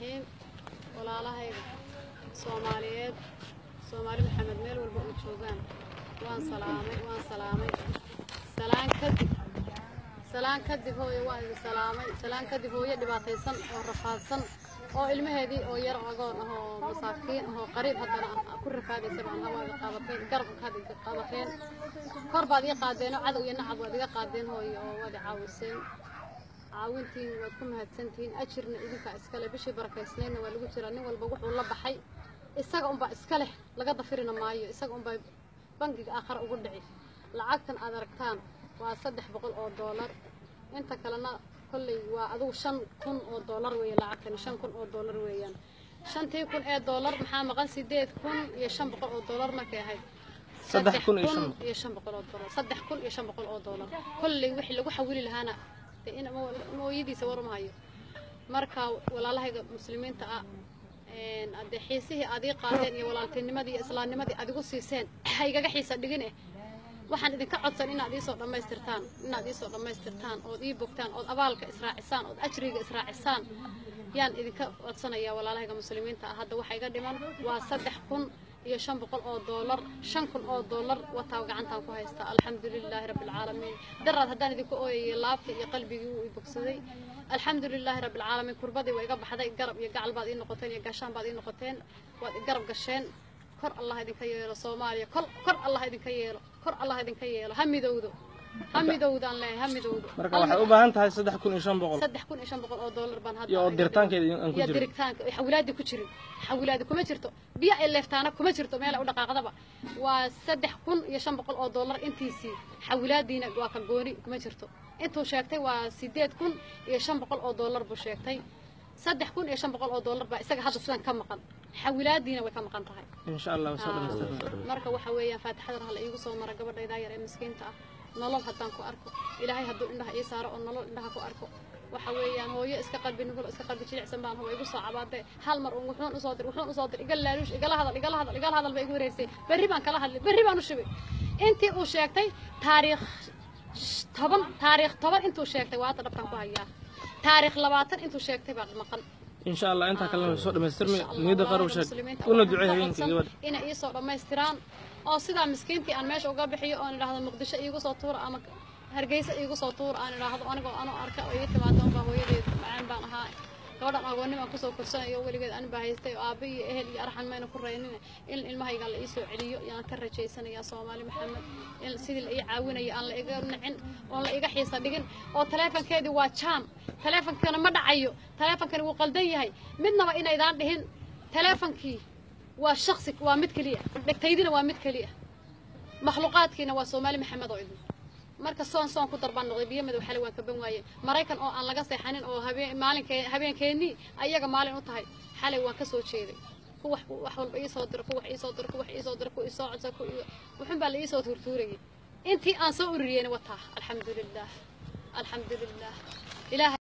raxiim walaalahayga soomaaliyeed soomaali maxamed meel walba oo joogaan waan salaamay waan salaamay salaan kadib salaan kadib hooyo waan idin salaamay salaan kadib hooyo dhibaataysan oo rafaadsan oo ilmaheedii oo yar agoon ah oo masaakiin ah oo qariib haddana ah ku rafaadaysa baan hawaaga qabateen garabka had iga qabateen kor baad iga qaadeen oo cadow iyo nacab waad iga qaadeen hooyo oo waad i caawiseen caawintiin waad ku mahadsantihiin ajirna idinkaa iskale bishii barakaysnaydna waa lagu jiraa nin walba wuxuu la baxay isaga unbaa iska leh laga dafirina maayo isaga unbaa bangiga aakhare ugu dhici lacagtan aad aragtaan waa saddex boqol oo doolar inta kalena kolley waa adigu shan kun oo doolar weeye lacagtani shan kun oo doolar weeyaan shantii kun ee doolar maxaa maqan sideed kun iyo shan boqol oo doolar markay ahayd Saddex kun iyo shan iyo shan boqol oo doolar saddex kun iyo shan boqol oo doolar kolley wixii lagu xawili lahaana dee in mooyadiisa warmahayo marka walaalahayga muslimiinta ah een, hadee xiisihii aad ii qaadeen iyo walaaltinimadii iyo islaamnimadii aad igu siiseen ha igaga xiisa dhigin eh waxaan idinka codsan inaad iisoo dhammaystirtaan inaad iisoo dhammaystirtaan ood ii bogtaan ood abaalka israacisaan ood ajriga israacisaan yaan idinka codsanayaa walaalahayga muslimiinta ah hadda waxa iga dhiman waa saddex kun iyo shan boqol oo doolar shan kun oo doolar wataa gacantaan ku haystaa alxamdulilaahi rabbilcaalamiin daraad haddaan idinku ooyayay laabta iyo qalbigii wuu i bogsaday alxamdulilaahi rabbilcaalamiin kurbadii waa iga baxday garab iyo gacal baad ii noqoteen iyo gaashaan baad ii noqoteen waad i garab gasheen kor allah idinka yeelo soomaaliya kor kor allah idinka yeelo kor allah idinka yeelo ha midowdo ha midowdaan leeyahay ha midowdo marka waxay u baahan tahay saddex kun iyo shan boqol saddex kun iyo shan boqol oo doolar baan hadda iyo oo iga diritaankeeda dhiman. aan ku iyo jirin diritaanka ay xawilaadi ku jirin xawilaadi kuma jirto biyo ay leeftaana kuma jirto meel ay u dhaqaaqdaba waa saddex kun iyo shan boqol oo doolar intiisii xawilaadiina waa ka gooni kuma jirto intuu sheegtay waa sideed kun iyo shan boqol oo doolar buu sheegtay saddex kun iyo shan boqol oo doolar baa isaga hadda sidan ka maqan xawilaadiina way ka maqan tahay insha allah waa soo dhamaystirnaa marka waxa weeyaan faatixadan hala iigu soo mara gabadhaydaa yar ee miskiinta ah nolol haddaan ku arko ilaahay hadduu indhaha ii saaro oo nolol indhaha ku arko waxa weeyaan hooyo iska qalbi nugul iska qalbi jilicsan baan huwa igu soo cabaadee hal mar uun wuxuun usoo dir wuxuun usoo dir iga laaluush igala hadal igala hadal igala hadal ba igu wareegsay berri baan kala hadlay berri baan u shibay intii uu sheegtay taariikh sh- toban taariikh toban intuu sheegtay waa hadda dhabkaan ku hayaa taariikh labaatan intuu sheegtay baa maqan insha allah intaa kalena way soo dhamaystirmi Insha Allah, niyadda qarow walaalaha sheeg muslimiinta una waxaan ducee ka habeenkii codsan gabadha inay ii soo dhammaystiraan oo sidaa miskiintii aan meesha uga bixiyo oon idhaahdo muqdisho iigu soo tuura ama hargeysa iigu soo tuura aan idhaahdo anigoo anoo arka oo ii timaado unbaa hooyadeed macaan baan ahaa gabadhan agoonnimaan kusoo korsanayo weligeed ani baa haystay oo aabba iyo ehel iyo arxan mayna ku raynin in ilmahayga la iisoo celiyo yaan ka rajaysanayaa soomaali maxamed in sidii la ii caawinayo aan la iga nicin oon la iga xiisa dhigin oo taleefankeedii waa jaam taleefankana ma dhacayo taleefankani wuu qaldan yahay midnaba inaydaan dhihin taleefankii waa shaksi waa mid keliya dhegtaydina waa mid keliya makhluuqaadkiina waa soomaali maxamed oo idin marka soon soon ku darbaan noqday biyo madow xalay waan kaban waaye maraykan oo aan laga seexanin oo habeen maalinkee habeenkeennii ayaga maalin u tahay xalay waan ka soo jeeday ku wax wax walba ii soo diro ku wax ii soo diro ku wax ii soo diro ku ii soo codsa ku ii- wuxun baa la ii soo tuurtuurayay intii aan soo ururiyeyna wataa alxamdulilah alxamdulilah ilaahay